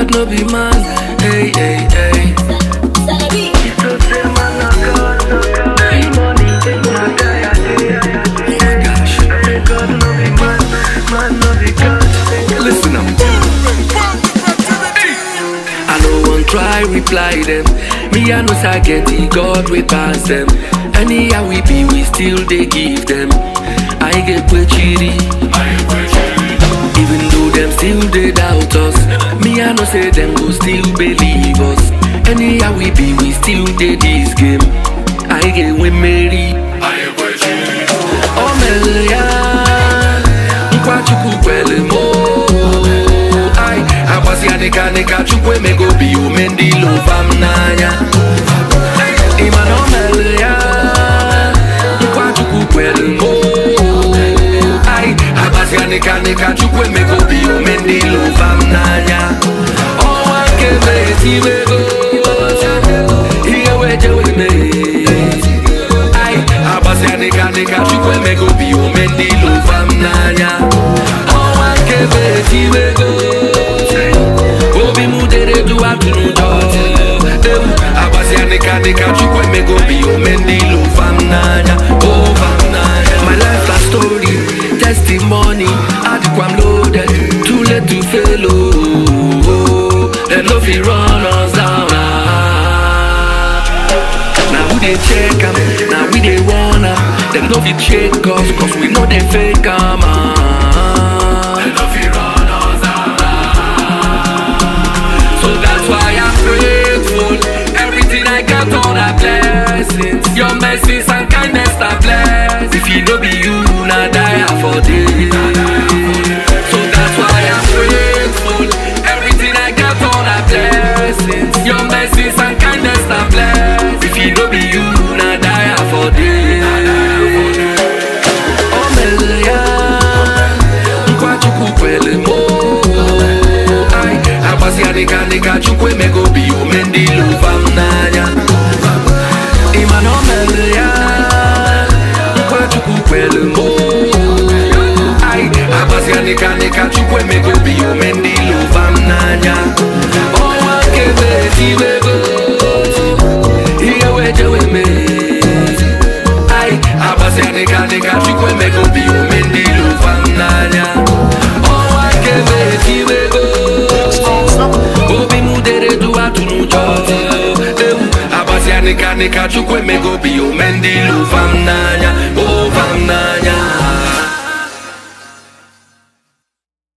God no be man. Hey, hey, hey. Listen up. I no one try reply them. Me I know say get the God we pass them. Anyhow we be, we still they give them. I get chiri. Even though them still they doubt us. Me I know say them go still believe us. Anyhow we be, we still they this game. I get we marry. O mere ya nkwa chukwu kwere m ai agbasi ya dịka dịka chukwu emego obi ume ndị ilo ụfa m n'anya ịma na o mere ya nkwa chukwu kwere m ai agbasi ya dịka dịka chukwu emego obi ume ndị ilo ụfa m n'anya ọnwa nke mere tiwego ihe wejewe mee ai agbasi ya dịka dịka chukwu emego obi ume ndị ilo ụfa m n'anya ọnwa nke mere tiwego obi m dere du atụrụ ụjọ ewu agbasi ya dịka dịka chukwu emego obi ume ndị ilo ụfa m n'anya ụfa m n'anya my life na story testimony adịkwa m loaded too late to fail oh dem no fit run us down ah. Now who they check am, now we they want am Them no fit shake us, cause we know they fake am ah. So that's why I'm grateful Everything I got, all the blessings Your mercies and kindness are blessed If you no be you, na die for this So that's why I'm grateful Everything I got, all the blessings Your mercies and kindness are blessed If you no be you, na die for this O mere ya nkwa chukwu kwere m ai agbasi ya dịka dịka chukwu emego obi ume ndị ilo ụfa m n'anya ịma na o mere ya nkwa chukwu kwere m ai agbasi ya dịka dịka chukwu emego obi ume ndị ilo ụfa m n'anya ọnwa nke mere tiwego ihe wejewe mee ai agbasi ya dịka dịka chukwu emego obi ume ndị ilo ụfa m n'anya ọnwa nke mere tiwego obi m dere du atụrụ ụjọ ewu agbasi ya dịka dịka chukwu emego obi ume ndị ilo ụfa m n'anya